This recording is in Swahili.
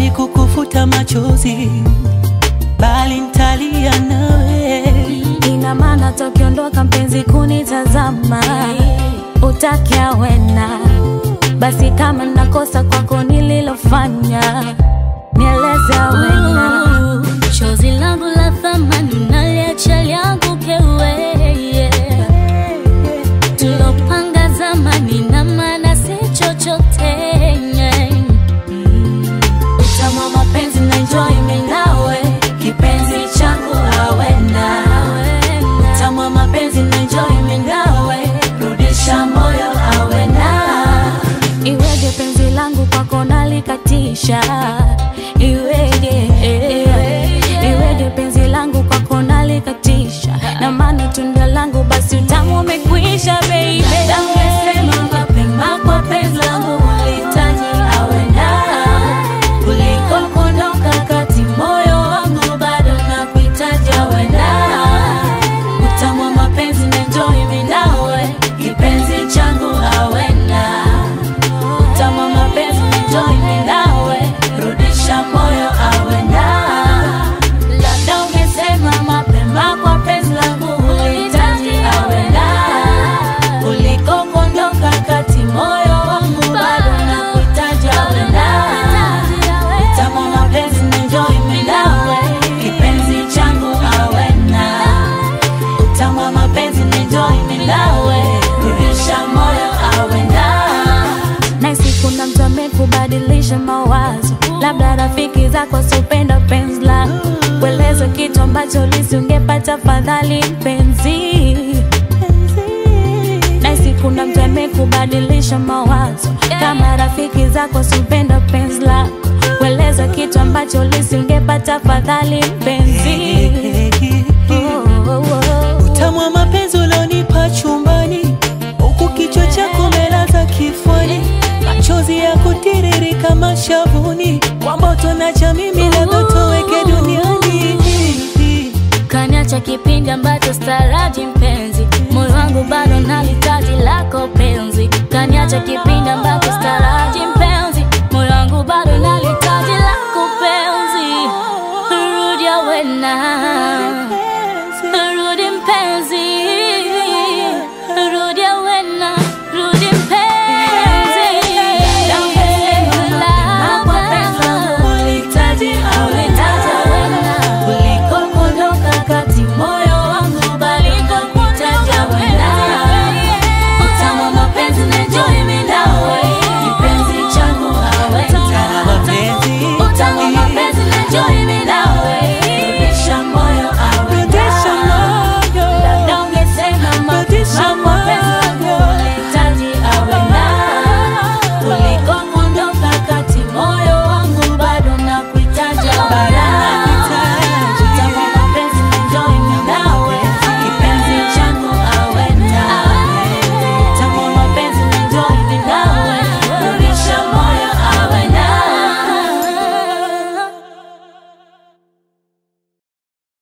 siwezi kukufuta machozi, bali ntalia nawe. Ina maana tokiondoka mpenzi kunitazama, utakia wena basi, kama nakosa kwako nililofanya, nieleze wena. Chozi langu la thamani naliacha lianguke wewe, tulopanga zamani na maana si chochote. Utamu wa mapenzi na enjoy mimi nawe, kipenzi changu awena. Utamu wa mapenzi na enjoy mimi nawe, rudisha moyo awena. Iweje penzi langu kwako nalikatisha, iweje iweje penzi langu kwako nalikatisha, na maana tunda langu basi utamu umekwisha baby. Ungesema mapema kwa penzi langu ulihitaji awena kuliko kuondoka kati, moyo wangu bado nakuhitaji awena. Utamu wa mapenzi na enjoy mimi nawe, kipenzi changu awena. Utamu wa mapenzi na enjoy mimi nawe, rudisha moyo awena. Labda ungesema mapema kwa penzi langu ulihitaji awena kuliko kuondoka kati, moyo wangu bado nakuhitaji awena. Utamu wa mapenzi na enjoy mimi nawe, kipenzi changu awena. Utamu wa mapenzi na enjoy mimi nawe, rudisha moyo awena. Nahisi kuna mtu amekubadilisha mawazo, labda rafiki zako sopenda penzi lako, kueleza kitu ambacho lisingepata fadhali mpenzi. Nahisi kuna mtu amekubadilisha mawazo, kama rafiki zako sopenda penzi lako, kueleza kitu ambacho lisingepata fadhali mpenzi. Oh, oh, oh. Utamu wa mapenzi ulionipa chumbani, huku kichwa chako umelaza kifuani, machozi ya kutiririka mashavuni, kwamba utonacha mimi labda utoweke duniani. Kaniacha kipindi ambacho staraji mpenzi, moyo wangu bado nalitaji lako penzi. Kaniacha kipindi ambacho